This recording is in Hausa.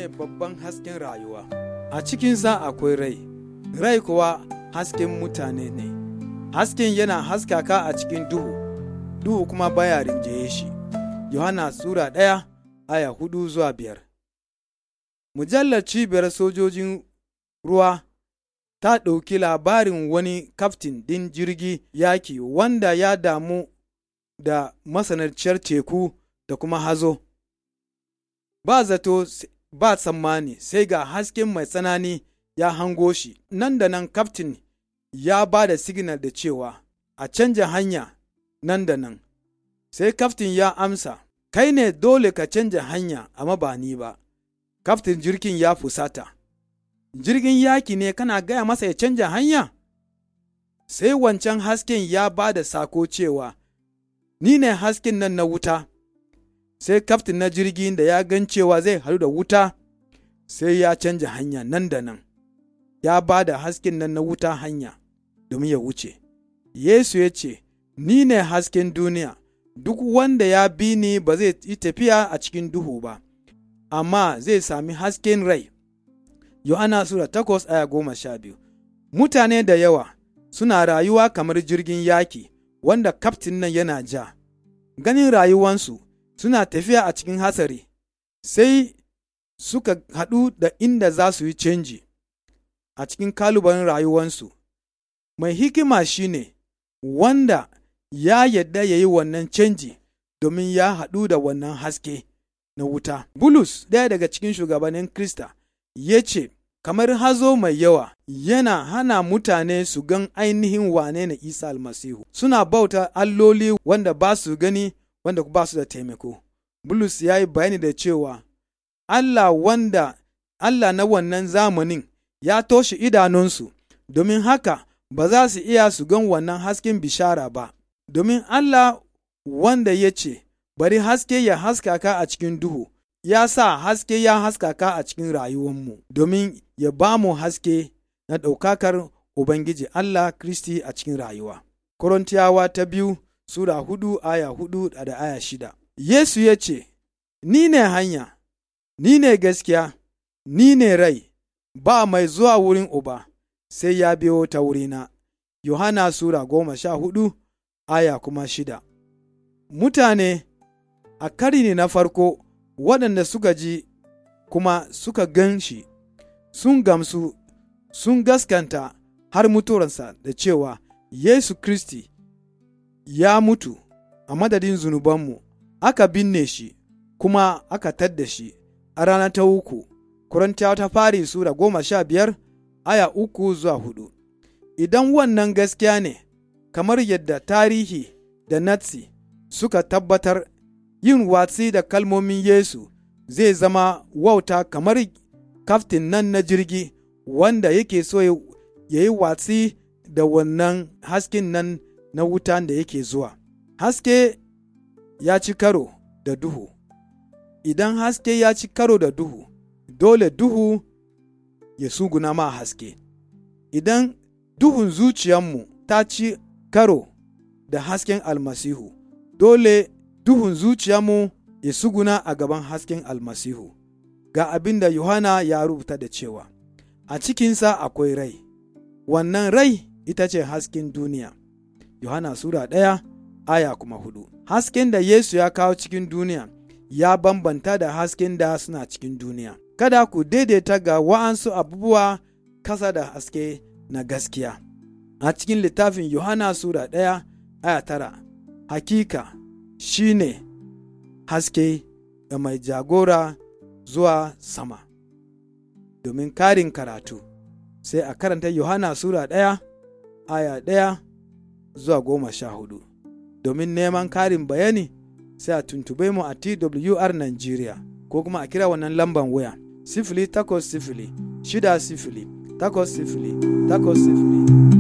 shine babban hasken rayuwa a cikinsa akwai rai rai kuwa hasken mutane ne hasken yana haskaka a cikin duhu duhu kuma baya rinjaye shi yohana sura ɗaya aya hudu zuwa biyar mujallar cibiyar sojojin ruwa ta ɗauki labarin wani kaftin ɗin jirgi yaki wanda ya damu da masanarciyar teku da kuma hazo ba zato ba tsammani sai ga hasken mai tsanani ya hango shi nan da nan kaftin ya ba da signal da cewa a canja hanya nan da nan sai kaftin ya amsa kai ne dole ka canja hanya amma ba ni ba kaftin jirgin ya fusata jirgin yaki ne kana gaya masa ya canja hanya sai wancan hasken ya ba da sako cewa ni ne hasken nan na wuta sai kaftin na jirgin da ya gan cewa zai haɗu da wuta sai ya canja hanya nan da nan ya ba da hasken nan na wuta hanya domin ya wuce yesu ya ce ni ne hasken duniya duk wanda ya bi ni ba zai yi tafiya a cikin duhu ba amma zai sami hasken rai yohana sura takwas aya goma sha biyu mutane da yawa suna rayuwa kamar jirgin yaki wanda kaftin nan yana ja ganin rayuwansu suna tafiya a cikin hatsari sai suka haɗu da inda za su yi canji a cikin kalubalen rayuwansu mai hikima shine wanda ya yadda ya yi wannan canji domin ya haɗu da wannan haske na wuta. Bulus, ɗaya daga cikin shugabannin Krista, ya ce, kamar hazo mai yawa yana hana mutane su gan ainihin wane na Isa almasihu, suna bauta alloli wanda ba su gani wanda ba su da taimako. Bulus ya yi bayani da cewa, Allah wanda Allah na wannan zamanin ya toshe idanunsu, domin haka ba za su iya su gan wannan hasken bishara ba, domin Allah wanda ya ce, Bari haske ya haskaka a cikin duhu, ya sa haske ya haskaka a cikin rayuwanmu, domin ya ba mu haske na ɗaukakar Ubangiji Allah Kristi a cikin rayuwa. Korintiyawa ta biyu Sura hudu aya hudu da aya shida. Yesu ya ce, Ni ne hanya, ni ne gaskiya, ni ne rai, ba mai zuwa wurin Uba, sai ya biyo ta wurina. Yohana Sura goma sha hudu aya kuma shida. Mutane a karni na farko waɗanda suka ji kuma suka gan shi, sun gamsu, sun gaskanta har mutuwarsa da cewa Yesu Kristi ya mutu a madadin zunubanmu, aka binne shi, kuma aka tadda shi a rana ta uku, Korintiyawa ta fari Sura goma sha biyar, aya uku zuwa hudu. Idan wannan gaskiya ne, kamar yadda tarihi da natsi suka tabbatar yin watsi da kalmomin Yesu zai zama wauta kamar kaftin nan na jirgi wanda yake so ya yi watsi da wannan hasken nan na wutan da yake zuwa. Haske ya ci karo da duhu, idan haske ya ci karo da duhu, dole duhu ya suguna ma haske. Idan duhun zuciyarmu ta ci karo da hasken almasihu, dole duhun zuciyarmu ya suguna a gaban hasken almasihu. Ga abin da Yohana ya rubuta da cewa, A cikinsa akwai rai, wannan rai ita ce hasken duniya. Yohana Sura ɗaya aya kuma hudu. Hasken da Yesu ya kawo cikin duniya ya bambanta da hasken da suna cikin duniya. Kada ku daidaita ga wa'ansu abubuwa kasa da haske na gaskiya. A cikin littafin Yohana Sura ɗaya aya tara, hakika shi ne haske da mai jagora zuwa sama. Domin karin karatu, sai a karanta Yohana Sura ɗaya aya ɗaya zuwa goma sha hudu. Domin neman karin bayani sai a tuntube mu a TWR Nigeria ko kuma a kira wannan lamban waya sifili takwas sifili shida sifili takwas sifili takwas sifili